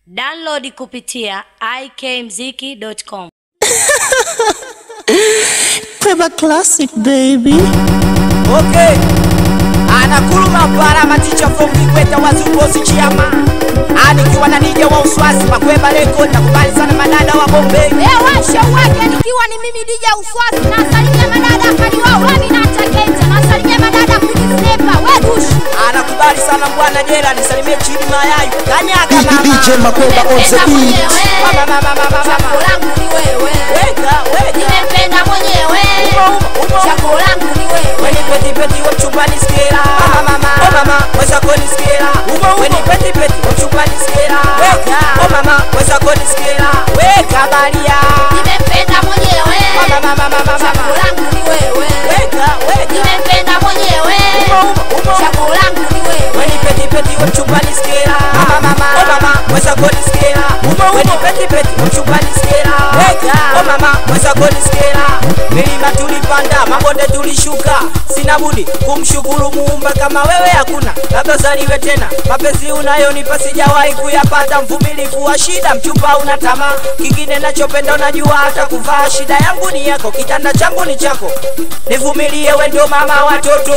Download kupitia ikmziki.com. Peba Classic baby. Okay. Anakuluma para maticha from Kikweta wazungu chiama. Anikiwa na nije wa uswasi makweba record nakubali sana madada wa Bombay. Washa wake nikiwa ni mimi Dija Uswasi nasalimia madada kaliwa wami na Chaketa nasalimia madada kujisepa wedushi Anakubali sana bwana Jela nisalimie chini mayayu. Kanyaga mama. DJ Makweba on the beat. Mama mama mama mama. Chaguo langu ni wewe Weka weka. nimempenda mwenyewe Uma uma uma. Chaguo langu ni wewe Weni peti peti wa mchumbani skera. Mama mama. Oh mama. Weza koni skera. Uma uma. Weni peti peti wa mchumbani skera. Weka. Oh mama. Weza koni skera. Weka balia. nimempenda mwenyewe Mama mama mama Chaguo mama. langu ni wewe Weka weka. nimempenda mwenyewe Uma uma uma. Chaguo langu ni wewe Weni peti peti wa mchumbani skera. Mama mama. Oh mama. Weza koni skera. Uma uma. Weni peti peti wa mchumbani skera. Weka. Oh mama. Weza koni skera. Milima tulipanda, mabonde tulishuka. Sina budi kumshukuru Muumba, kama wewe hakuna, labda zaliwe tena. Mapenzi unayonipa sijawahi kuyapata, mvumilivu wa shida, mchupa una tamaa. Kingine nachopenda unajua, hata kuvaa. Shida yangu ni yako, kitanda changu ni chako. Nivumilie, we ndio mama watoto.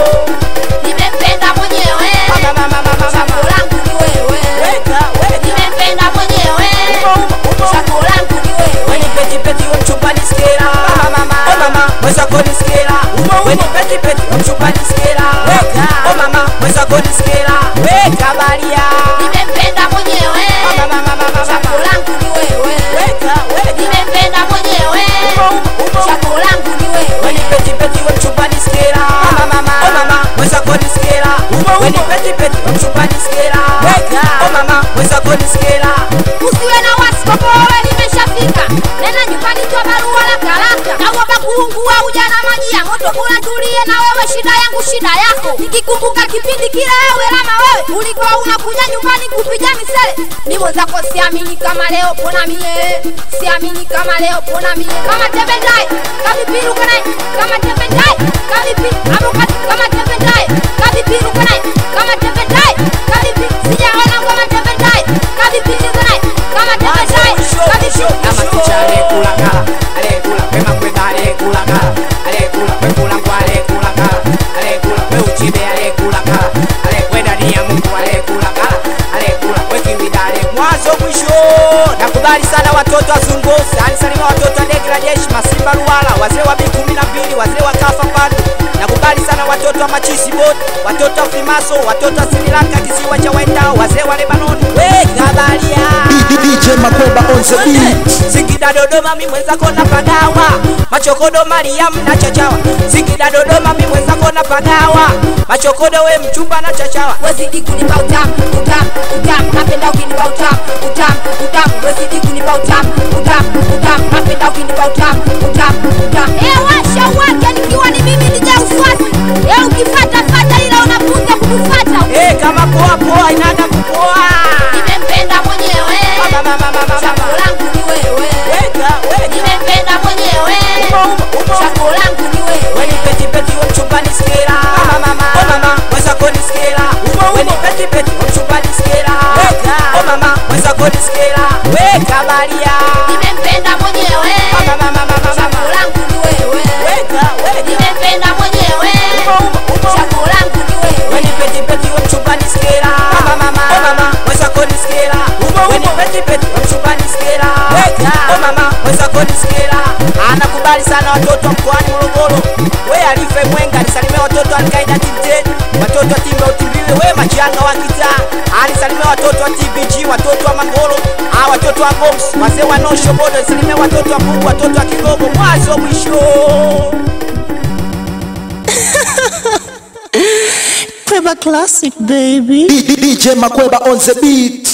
nimempenda mwenyewe Mama, mama, mama, Chaguo mama. langu ni wewe Weka, weka. nimempenda mwenyewe Uma, uma, uma. Chaguo langu ni wewe Weni peti peti wa mchumbani skera Mama mama Oh mama Weza koni skera Uma uma Weni peti peti wa mchumbani skera Weka Oh mama Weza koni skera Weka balia nimempenda mwenyewe Mama mama mama Chaguo mama langu ni wewe Weka weka nimempenda mwenyewe Uma uma uma Chaguo langu ni wewe Weni peti peti wa mchumbani skera Mama mama Oh mama Weza koni skera Uma uma Weni peti peti wa mchumbani skera Weka Oh mama Weza koni skera usiwe na wasi kwa kuwa wewe nimeshafika nena nyumbani twa barua la karaka naomba kuungua ujana maji ya moto bora tulie na wewe shida yangu shida yako nikikumbuka kipindi kile wewe lama wewe ulikuwa unakuja nyumbani kupiga misele ni mwenzako siamini kama leo pona mie siamini kama leo pona mie kama tembendai kavipiru kanai kama tembendai kavipi abukati kama tembendai kavipiru kanai kama tembendai kavipi sijaona kama tembendai kavipiru kanai kama tembendai kavipi Kama ticha alekula kala Alekula Pema kwenda alekula kala Alekula Pekula kwa alekula kala Alekula We uchibe alekula kala Alekwenda ni ya mungu alekula kala Alekula We kiwida ale Mwanzo mwisho Nakubali sana watoto wa Zungosi Alisalima watoto wa Ndege la Jeshi Masimba Ruwala Wazee wa B12 Wazee wa Kafa Padu Nakubali sana watoto wa Machisi Bot Watoto wa Frimaso Watoto wa Sri Lanka Kisiwa cha Wendao Wazee wa Lebanon We kabalia DJ Makweba on the beat. Singida Dodoma mi mwenzako na pagawa Machokodo Mariam na chachawa Singida Dodoma mi mwenzako na pagawa Machokodo we mchumba na chachawa wezidi kunipa utamu utamu utamu napenda ukinipa utamu utamu utamu wezidi kunipa utamu utamu utamu napenda ukinipa utamu utamu utamu eh washa wake nikiwa ni mimi nija uswasi eh ukifata fata ila unapunja kutufata Eh kama poa poa inaga kupoa nimempenda mwenyewe Mama mama mama chaguo mama langu ni wewe Weka weka nimempenda mwenyewe Uma uma uma chaguo langu ni wewe Weni peti peti wa mchumbani skera Mama mama Oh mama Weza koni skera Uma uma Weni peti peti wa mchumbani skera Weka Oh mama Weza koni skera Weka balia nimempenda mwenyewe Mama mama mama chaguo mama langu ni wewe Weka weka nimempenda mwenyewe Uma uma uma chaguo langu ni wewe Weni peti peti wa mchumbani skera Mama mama Oh mama Weza koni skera Weni peti peti wa mchumbani skera Weka Oh mama Weza koni skera Anakubali sana watoto wa mkoani Morogoro We alife mwenga Alisalimia watoto wa Alkaida Timted Watoto wa Timbe Utimbiwe We machanga wa kitaa Alisalimia watoto wa TBG Watoto wa Mangolo Ah watoto wa Goms Wazee wa Nosho Bodo Alisalimia watoto wa Pugu Watoto wa Kigogo Mwanzo mwisho Peba Classic baby. DJ Makweba on the beat.